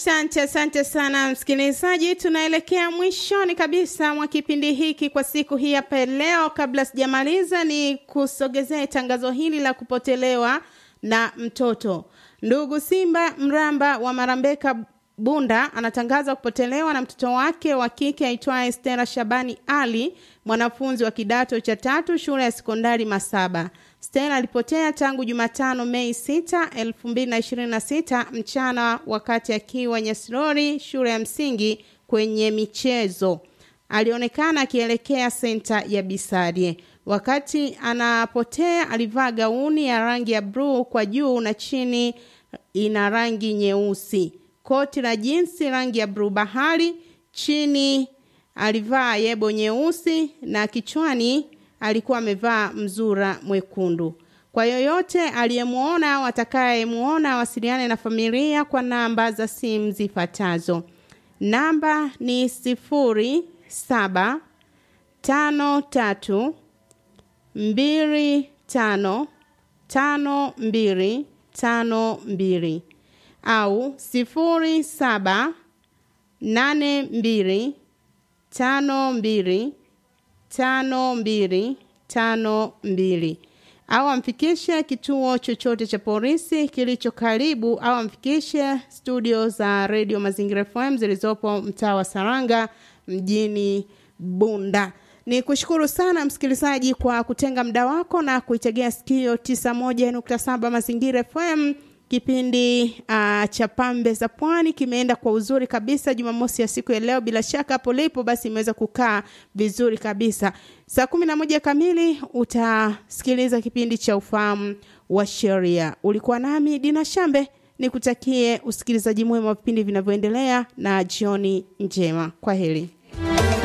Asante, asante sana msikilizaji, tunaelekea mwishoni kabisa mwa kipindi hiki kwa siku hii hapa leo. Kabla sijamaliza, ni kusogezea tangazo hili la kupotelewa na mtoto. Ndugu Simba Mramba wa Marambeka Bunda anatangaza kupotelewa na mtoto wake wa kike aitwaye Stella Shabani Ali, mwanafunzi wa kidato cha tatu shule ya sekondari Masaba. Stella alipotea tangu Jumatano Mei 6, 2026 mchana wakati akiwa Nyasirori shule ya msingi kwenye michezo. Alionekana akielekea senta ya Bisarie. Wakati anapotea alivaa gauni ya rangi ya bluu kwa juu na chini ina rangi nyeusi. Koti la jinsi rangi ya bluu bahari, chini alivaa yebo nyeusi na kichwani alikuwa amevaa mzura mwekundu. Kwa yoyote aliyemuona au atakayemuona awasiliane na familia kwa namba za simu zifuatazo. Namba ni sifuri saba tano tatu mbili tano tano mbili tano mbili au sifuri saba nane mbili tano mbili tano mbili tano mbili au amfikishe kituo chochote cha polisi kilicho karibu au amfikishe studio za redio Mazingira FM zilizopo mtaa wa Saranga mjini Bunda. Ni kushukuru sana msikilizaji kwa kutenga muda wako na kuitegea sikio 91.7 Mazingira FM. Kipindi uh, cha pambe za pwani kimeenda kwa uzuri kabisa Jumamosi ya siku ya leo. Bila shaka hapo lipo basi imeweza kukaa vizuri kabisa. Saa kumi na moja kamili utasikiliza kipindi cha ufahamu wa sheria. Ulikuwa nami Dina Shambe, nikutakie usikilizaji mwema wa vipindi vinavyoendelea na jioni njema. Kwa heri.